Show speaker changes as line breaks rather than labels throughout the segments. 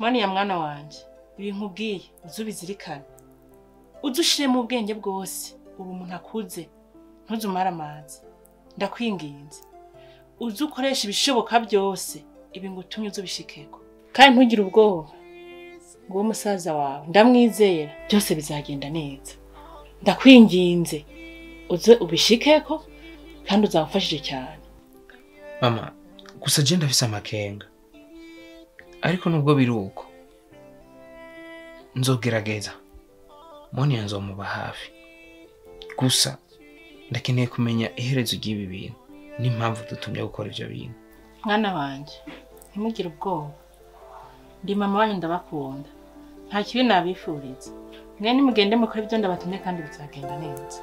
mwana ya mwana wanje ibi nkubwiye uze ubizirikane uze ushiremo ubwenge bwose ubu umuntu akuze ntuze umare amazi ndakwinginze uze ukoresha ibishoboka byose ibi ngo utumye uze ubishikeko kandi ntugire ubwoba ngo uwo musaza wawe ndamwizera byose bizagenda neza ndakwinginze uze ubishikeko kandi uzamufashije cyane
mama gusa je ndafise amakenga ariko nubwo biri uko nzogerageza moni nzomuba hafi gusa ndakeneye kumenya iherezo ry'ibi bintu n'impamvu dutumye gukora ivyo bintu
mwana wanje ntimugire ubwoba ndi mama wanyu ndabakunda nta kibi nabifuriza mwe nimugende mukore ibyo ndabatumye kandi bizagenda neza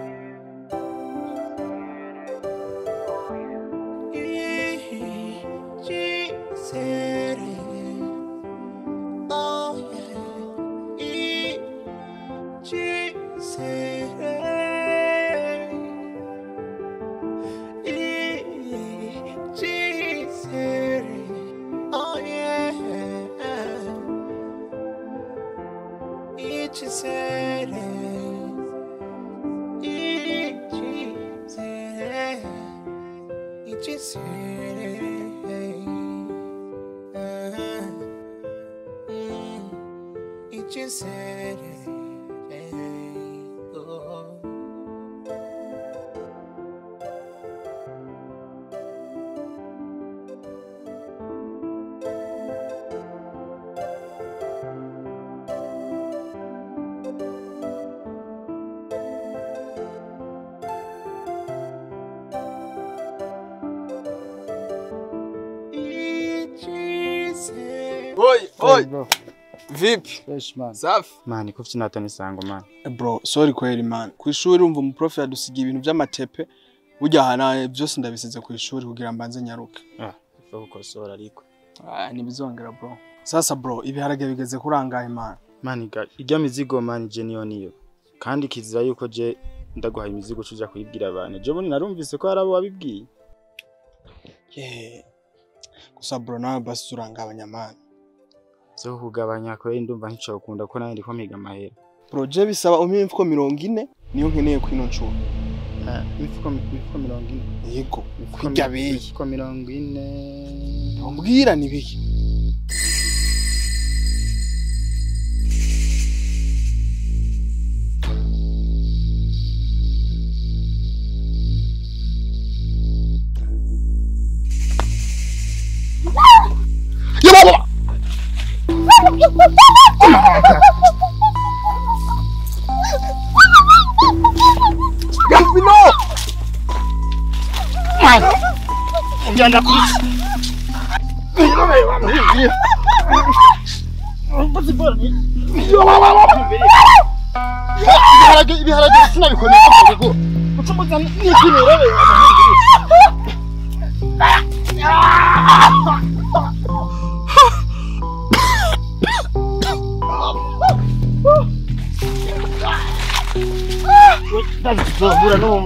Oi, oi.
bro.
Vipi?
Fresh man.
Safi.
Man, iko fiti natani sango man.
Bro, sorry kweli man. Ku ishuri umva umuprof yadusigiye ibintu by'amatepe. Burya hana byose ndabisize ku ishuri kugira mbanze nyaruke.
Ah, ifa gukosora ariko.
Ah, ntibizongera bro. Sasa bro, ibiharage bigeze kurangaye man.
Man, iga ijya mizigo man je niyo niyo. Kandi kizira yuko je ndaguhaye imizigo cuja kuyibwira abantu. Je bone narumvise ko harabo wabibwiye.
Yeah. Gusa bro nawe basi urangabanya man.
Zo kugabanya ko ndumva nkico ukunda ko nawe ndiko miga mahera.
Bro, je bisaba umpe imifuko mirongo ine niyo nkeneye kwino ncuro.
Ah, mifuko mifuko mirongo ine.
Yego.
Mifuko
Kurya
mi-
beyi.
Mifuko mirongo ine.
Umbwira ni biki?
Ibiharage ibiharage sinabikomeye kuko. Ucumuza n'ikinero. Ndazobura n'umwe.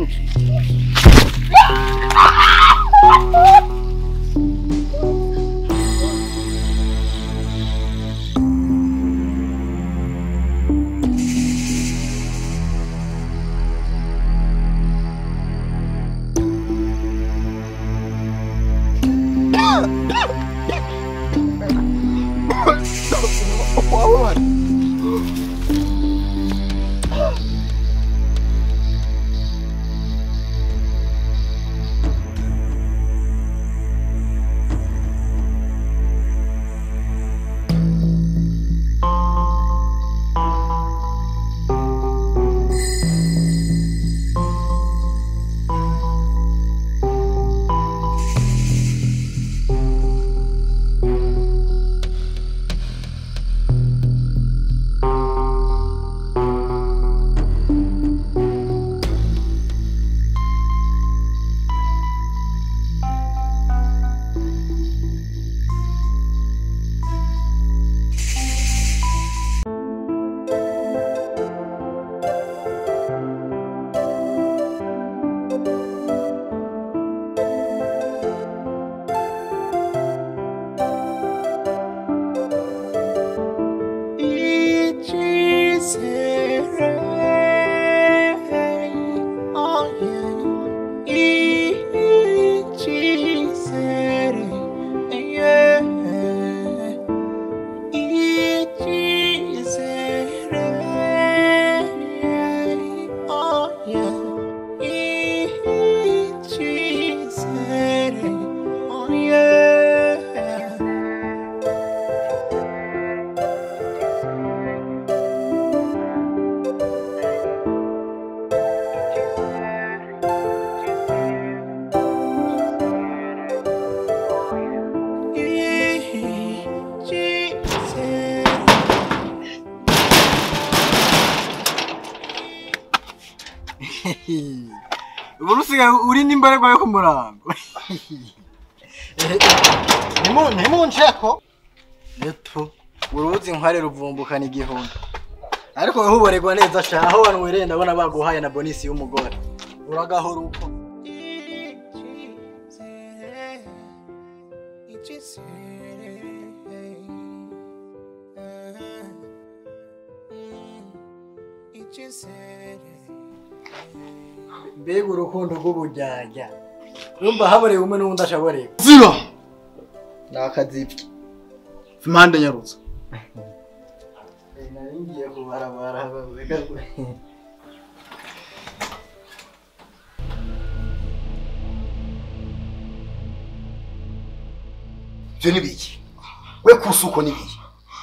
ubu usigaye uri n'imbaragwa yo ku murango
ntimunsheko
neto uruzi nkware ruvumbukana igihumbi ariko wowe uboregwa neza sha aho wanwereye ndabona baguhaye na bonisi y'umugore uragahora uko mbega urukundo rw'ubujyajya urumva haborewe umwe n'uwundi ashaborewe
ziba
ni akazipfi
impande nyarutse
nari ngiye kubarabara reka
ivyo ni biki we kusuko ni biki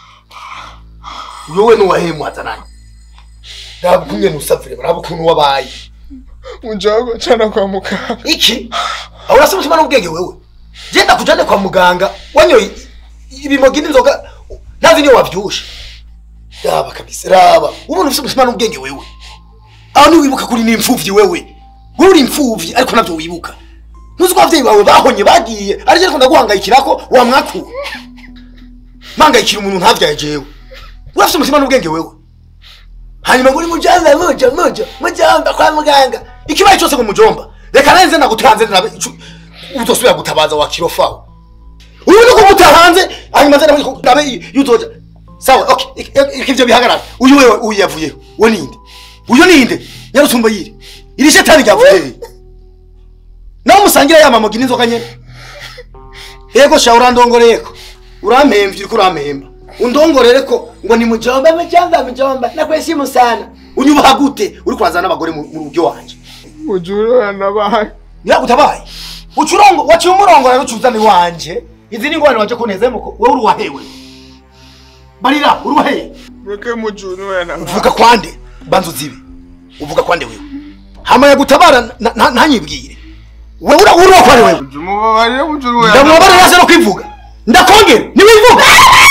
wewe nuwahemu hazananye raba ukuntu nusavire raba ukuntu wabaye
unjago cana kwa muganga
iki aho urasa umutima n'ubwenge wewe genda kujane kwa muganga wanyoye ibimogi n'inzoga ntazi niyo wavyushe raba kabisa raba ubona ufise umutima n'ubwenge wewe aho niwibuka kuri n'imfuvyi wewe wowe uri imfuvyi ariko navyo wibuka ntuzi ko abavyeyi bawe bahonye bagiye ariko ariko ndaguhangayikirako wamwakura mpangayikira umuntu ntavyaye jewe urafise umutima n'ubwenge wewe hanyuma muri mujamba muja muja mujamba kwa muganga ikibaye cyose ngo mujomba reka nanze nagutanze nabe icu- utosubira gutabaza wa kirofawo uyu ni kumuta hanze hanyuma nze nabe nabe yutoja sawa okay ik- ik- ivyo bihagarara uyu wewe uyu yavuyeho we ninde uyu ninde nyarutumba yiri iri shetani ryavuye nawe musangira ya mamogi n'inzoga nyene yego sha urandongoreyeko urampemvye uriko urampemba undongorere ko ngo ni mujomba mujomba mujomba nakweshimu sana unyubaha gute uri kurazana n'abagore mu mu rugo wanje
mujuru yanabaye
nyiragutabaye ucurongo waciye umurongo rero ucuzana iwanje izi ni ingorane waje kunezemo ko wowe uri uwahewe barira uri uwahewe
mureke mujuru yanabaye
uvuga kwande banza uzibe uvuga kwande wewe hama yagutabara na- na- ntanyibwire wewe ura- uri uwakwande wewe
mubabarire mujuru
ndamubabara nase no kwivuga ndakongera niwivuga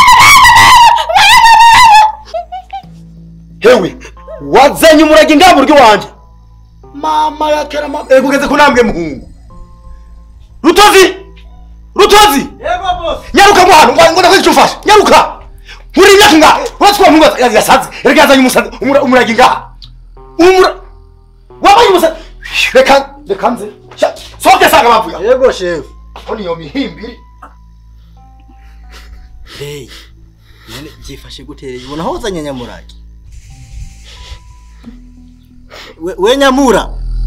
hewe wazanye umurage ngaha buryo wanje mama yakera mama ego ugeze ku ntambwe muhungu rutozi rutozi
yego boss
nyaruka ngo hano ngo ngo ndakwica umfasha nyaruka muri imyaka ngaha uretse kuba muhungu yasaze reka yazanye umusazi umura- umurage ngaha umura wabaye umusazi reka reka nze Sha- sohoke sanga bavuye aho.
yego shefu
Mbona iyo mihimbiri
hey none byifashe gutereye ubona aho uzanye nyamurage we, we nyamura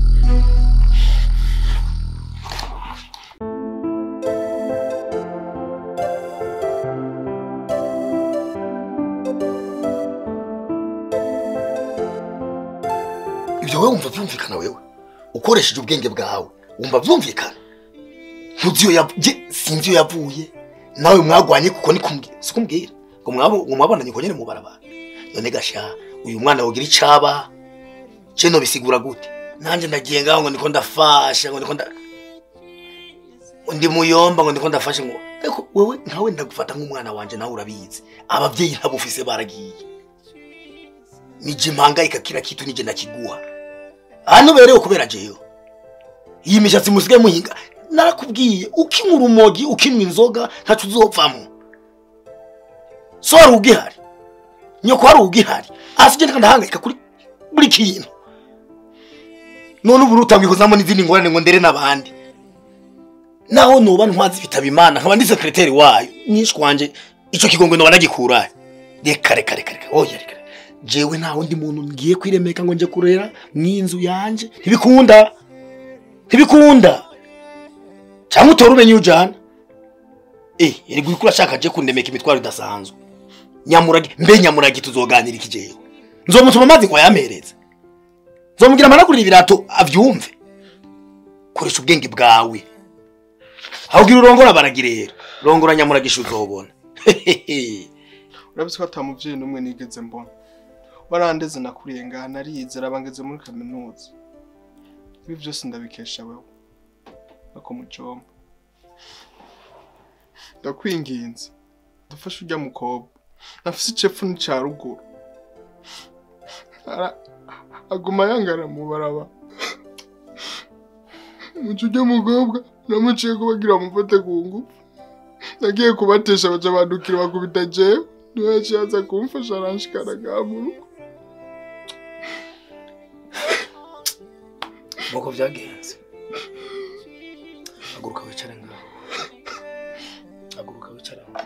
ibyo wowe wumva byumvikana wewe ukoresheje ubwenge bwawe wumva byumvikana ntuzi iyo yavuye sinzi iyo yavuye nawe mwagwanye kuko ni kumbwira si kumbwira ngo mwabo ngo mwabonanye ko nyine mu barabara none gasha uyu mwana wogira icaba ce no bisigura gute nanjye ndagiye ngaho ngo ndiko ndafasha ngo ndiko nda ndi muyomba ngo ndiko ndafasha ngo ariko wewe nkawe ndagufata nk'umwana wanje nawe urabizi abavyeyi ntabufise baragiye nije mpangayika kila kitu nije nakiguha hano berewe kubera jewe iyi mishatsi musigaye muhinga narakubwiye ukinywa urumogi ukinywa inzoga ntaco uzopfamo so hari ugihari nyoko hari ugihari hasi je ndahangayika kuri buri kintu none ubu rutangiye kuzamo n'izindi ngorane ngo ndere n'abandi naho noba ntwazi bitaba imana nkaba ndi sekreteri wayo mwishwi wanje ico kigongwe noba nagikurahe reka reka reka reka oya reka jewe nta wundi muntu ngiye kwiremeka ngo nje kurera mw'inzu yanje ntibikunda ntibikunda cyangwa utora umenye ujana eh erega uriko urashaka je kundemeka imitwaro idasanzwe nyamurage mbe nyamurage tuzoganira iki jewe nzomutuma amazi ngo yampereze nzomubwira amanagurira ibirato avyumve koresha ubwenge bwawe ahubwira urongora baragira rero rongora nyamuragisha uzobona
urabizi ko ata muvyeyi n'umwe nigeze mbona warandeze nakuriye ngaha narize rabangeze muri kaminuza ibi vyose ndabikesha wewe ako mujomba ndakwinginze dufashe urya mukobwa nafise icepfu n'ica ruguru Ara- aguma yangana mu baraba muco urya mukobwa namuciye kubagira mufate ku ngufu nagiye kubatesha baca bandukira bakubita jewe niwe yaciye aza kumfasha aranshikana ngaha mu rugo
nuko byagenze haguruka wicare ngaho haguruka wicare aho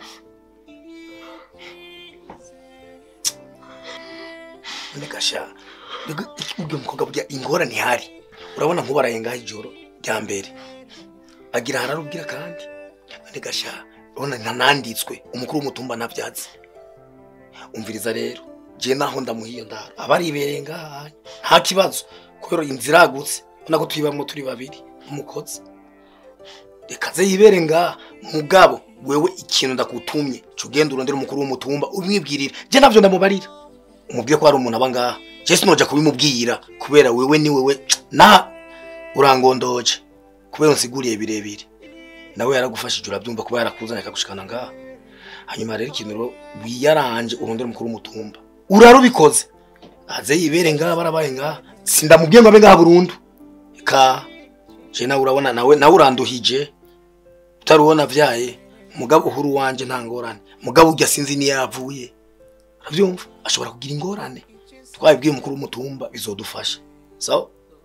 none gasha ubwo mukobwa burya ingorane ihari urabona nk'ubaraye ngaho ijoro rya mbere agira hararubwira kandi none gasha urabona ntananditswe umukuru w'umutumba ntabyatsi umviriza rero je naho ndamuhiye ndara abaribereye ngaha nta kibazo kubera inzira yagutse ubona ko tuyibamwo turi babiri umukozi reka ze yibere ngaha mugabo wewe ikintu ndakutumye ca ugenda urondera umukuru w'umutumba ubimwibwirira je navyo ndamubarira umubwire ko hari umuntu aba ngaha je sinoja kubimubwira kubera wewe ni wewe na urangondoje kubera unsiguriye birebire nawe yaragufashije urabyumva kuba yarakuzanye akagushikana ngaha hanyuma rero ikintu rero wiyaranje urondera umukuru w'umutumba urarubikoze aze yibere ngaha barabaye ngaha sindamubwiye ngo abe ngaha burundu ka je nawe urabona nawe nawe uranduhije utarubona vyaye mugabo uhuru wanje nta ngorane mugabo urya sinzi niyo yavuye uravyumva ashobora kugira ingorane twabibwiye umukuru w'umutumba bizodufasha sawa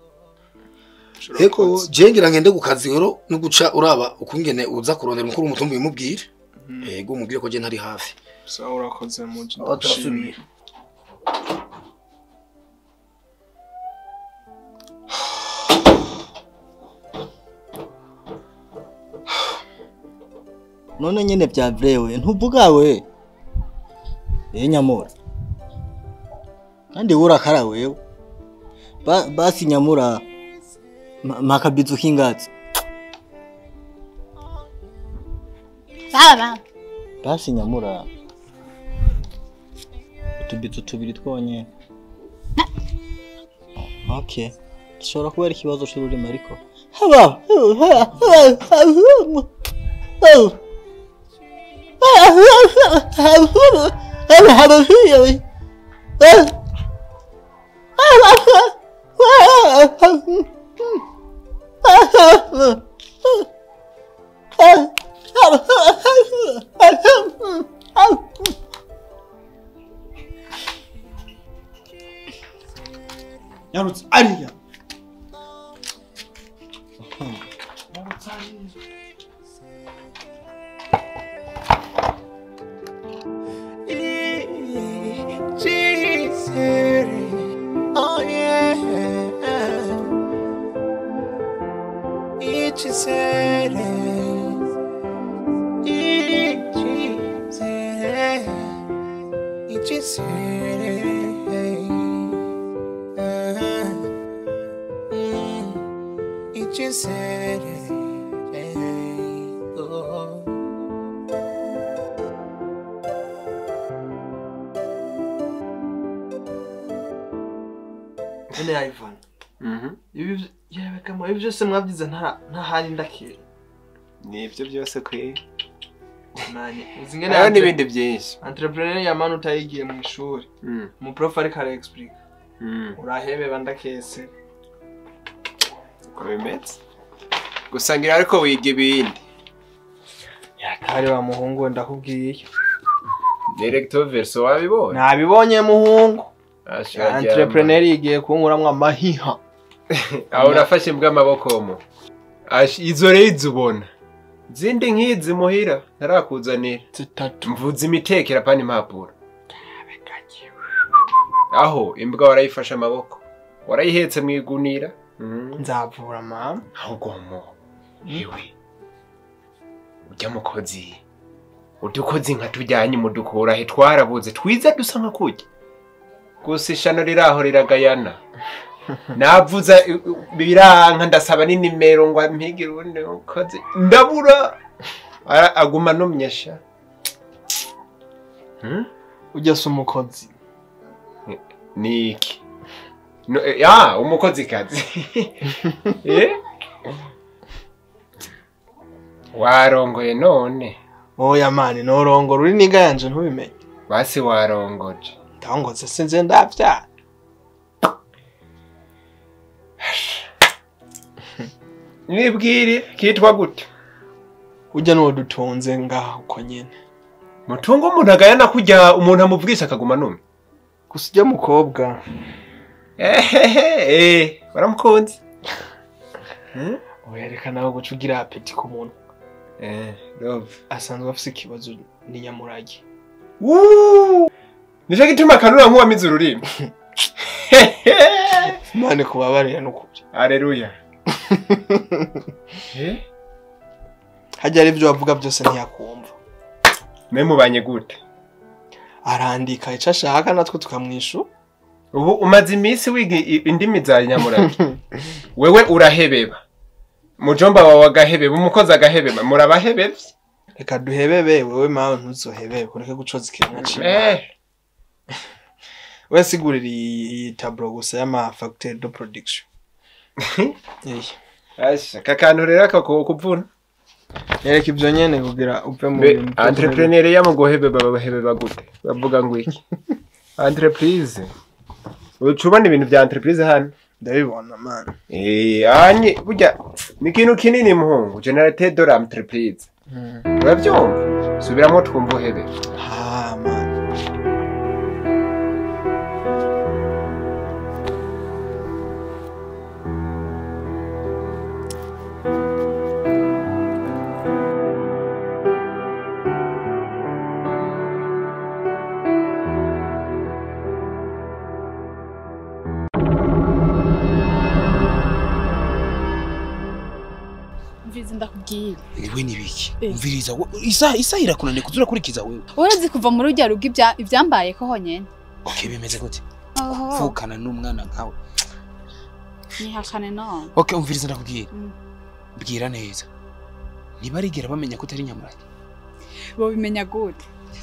Eko jengira ngende ku kazi rero no guca uraba ukungene uza kurondera umukuru w'umutumba bimubwire yego umubwire ko je ntari hafi
sawa urakoze muje
Aho turasubiye.
none nyene bya vrewe ntuvuga we eh nyamura kandi urakara wewe ba, basi nyamura ma- makabizu kingazi
Baba,
basi nyamura utubizu tubiri twonyene okay gishobora kuba ari ikibazo c'ururimi ariko haba
yarutse ariya
Oh yeah. Each is Each is Each is Oh.
none yayivana ibi yewe kama ibi byose mwabyize nta nta handi ndakira
nibyo byose kwe
nanye uzi ngene
hariho n'ibindi byinshi
entrepreneur ya manu utayigiye mu ishuri
Mm,
umuprof ariko ara explica
mm.
urahebeba ndakese
uko bimeze gusa ngira ariko wiga ibindi
yakari wa muhungu we ndakubwiye
directo verso wabibonye
nabibonye muhungu
Ashira
entrepreneur yigiye kunkuramwo amahiha
aho urafashe bw'amaboko mu Ash- izo rero izo ubona zindi nk'izi muhira ntarakuzanira
zitatu
mvuze imitekera pani impapuro aho imbwa warayifashe amaboko warayihetse mu igunira Mhm.
nzavura mama
ahubwo mu yewe ujya mukozi udukozi nka tujyanye mudukura he twarabuze twiza dusa nka kujya gusa ishano riraho riragayana navuza i- i- biranka ndasaba n'inimero ngo ampigire ubundi mukozi ndabura Ara- aguma numyesha Hmm?
ujya se umukozi
ni iki No, eh, ah umukozi kazi Eh? warongoye none
oya mani norongora uri niga yanje ntubimenye
basi warongoje
ndangotse sinze ndavyara
nibwire kitwa gute
ujya n'uwo dutunze ngaho uko nyene
mutungo umuntu agayana kujya umuntu amuvugisha akaguma numye
gusa ujya mukobwa
ehehe waramukunze
wereka nawe guca ugira apeti ku muntu
eh love
asanzwe afise ikibazo ni nyamurage
Woo! nicyo gituma kanura nk'uwamize ururimi
mane kubabarira n'ukuri
aleluya Eh?
hajya ari ibyo wavuga byose ntiyakumva
mwe mubanye gute
arandika icyo ashaka natwe tukamwishu
ubu umaze iminsi wiga i- indimi za nyamurage wewe urahebeba mujomba wawe agahebeba umukozi agahebeba murabahebevye
reka duhebebe wewe mawe ntuzohebebe kureke gucoza ikiremwa ciwe
eh
we sigurira iyi iyi taburo gusa y'ama facteur de production Iyi.
asha kakantu rero kakokuvuna
yereka ibyo nyene kugira uve mu
Be
bintu byo
entrepreneur ya mu guhebeba babahebeba gute bavuga ngo iki entreprise ucubona ibintu bya entreprise hano
ndabibona man
eh anye burya ni ikintu kinini muhungu generateur de l'entreprise urabyumva subiramo twumva uhebeba
ha man
mvize ndakubwira
wewe ni biki
Eh.
umviriza wo- isaha isaha irakunaniye kuza urakurikiza wewe
urazi kuva muri urya rugo ibya- ivyambayeho honyene
okay bimeze gute
oho
vukana n'umwana nkawe
nihakane none
okay umviriza ndakubwira
Mm.
bwira neza ntibarigera bamenya ko utari nyamurage
bobimenya gute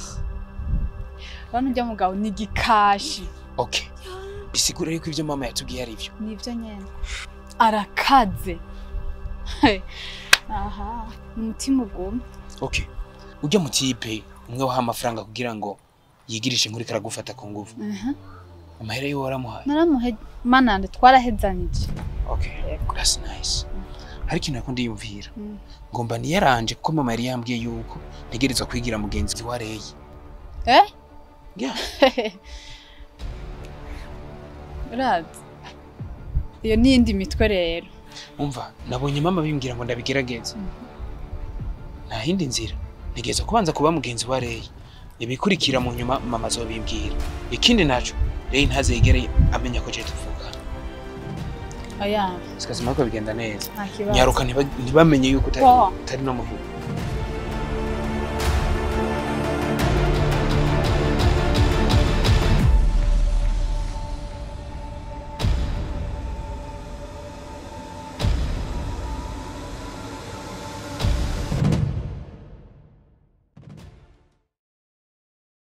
bano urya mugabo ni igikashi
okay bisigura yuko ibyo mama yatubwiye ari byo
nivyo nyene arakaze He. aha ni umutima ugumye
okay ujya mu kipe umwe waha amafaranga kugira ngo yigirishe inkuru karagufata ku nguvu
Mhm.
amahera yiwe waramuhaye
naramuhe manande twarahezanije
okay that's nice hari ikintu nako ndiyumvira
Mm.
ngomba niyaranje kuko mama yari yambwiye yuko ntegerezwa kwigira mugenzi wa Reye
eh
Yeah.
urazi iyo ni iyindi mitwe rero
umva nabonye mama bimbwira ngo ndabigerageze nta yindi nzira ntegereza kubanza kuba mugenzi wa Reye ibikurikira mu nyuma mama azobimbwira ikindi naco Reye ntazegere amenya ko je tuvuga
oya
sikazima ko bigenda neza
nta kibazo
nyaruka ntiba- ntibamenye yuko utari
Wow.
utari no muvuga